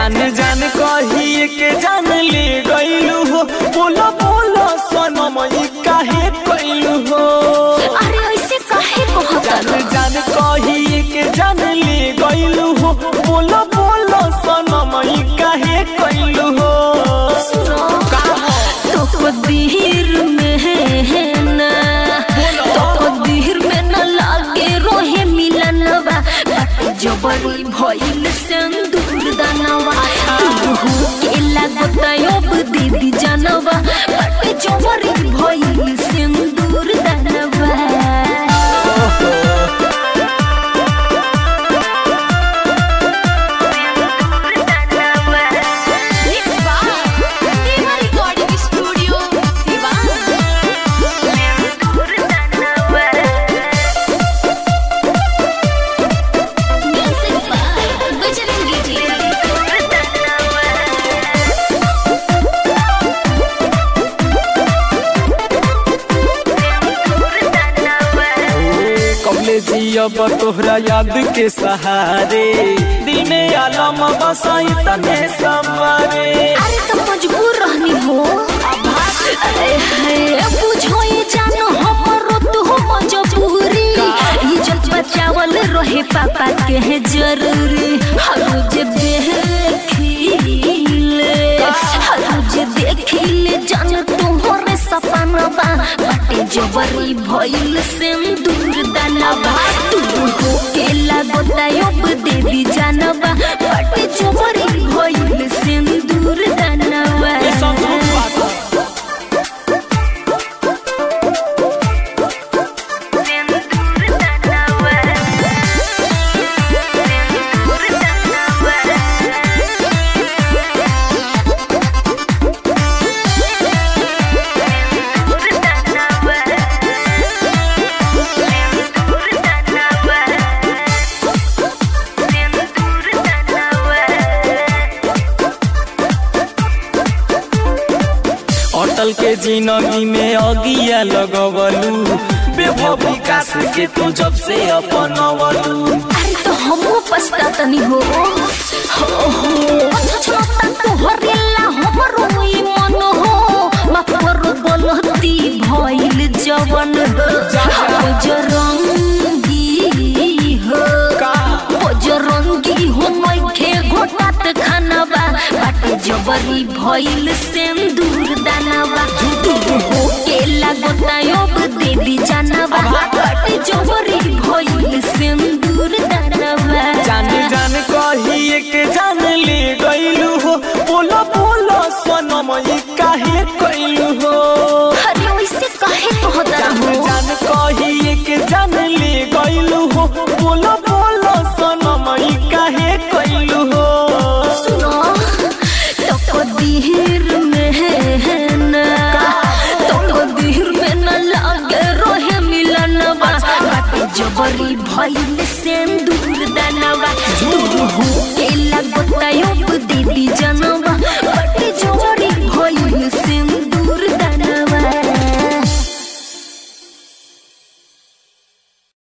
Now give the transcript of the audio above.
जान जान कही के जान ले गईलू हो बोलो बोलो सनम ई काहे कइलू हो अरे ऐसे काहे जान कहत जान कही के जान ले गईलू हो बोलो बोलो सनम ई काहे कइलू हो का हो तो दिहिर में है ना तो दिहिर में न लागे रोहे मिलनवा बाटे जबरी भइल संदूर दानवा तू के लागत अब दीदी जानवा बाटे जबरी भइल संदूर दानवा कबले जियब तोहरा याद के सहारे दिल में आलम बसाई तने समारे अरे तो मजबूर रहनी हो अरे है बुझो ये जानो हमरो तो हो मजबूरी इज्जत बचावल रहे पापा के है जरूरी हर रोज देखिले हर रोज देखिले जान तुम्हारे सपना बा बाटे जबरी भइल से दूर दानवा तू हो के लागता अब देवी जानवा बाटे जबरी भइल से दूर दानवा ये सब झूठ बात है। अटल के जिंदगी में अगिया लगवलू बेभव विकास के तू जब से अपनवलू अरे तो हमहू पछतातनी हो हो हो छछता तो हरेला हमरो ई मन हो माफ करो गलती भइल जवन हो जरंगी हो का जरंगी हो मैखे घोटात खानवा बाटे जबरी भइल सिंदूर दानवा तू हो के लागता अब देवी जानवा बाटे जबरी भइल सिंदूर दानवा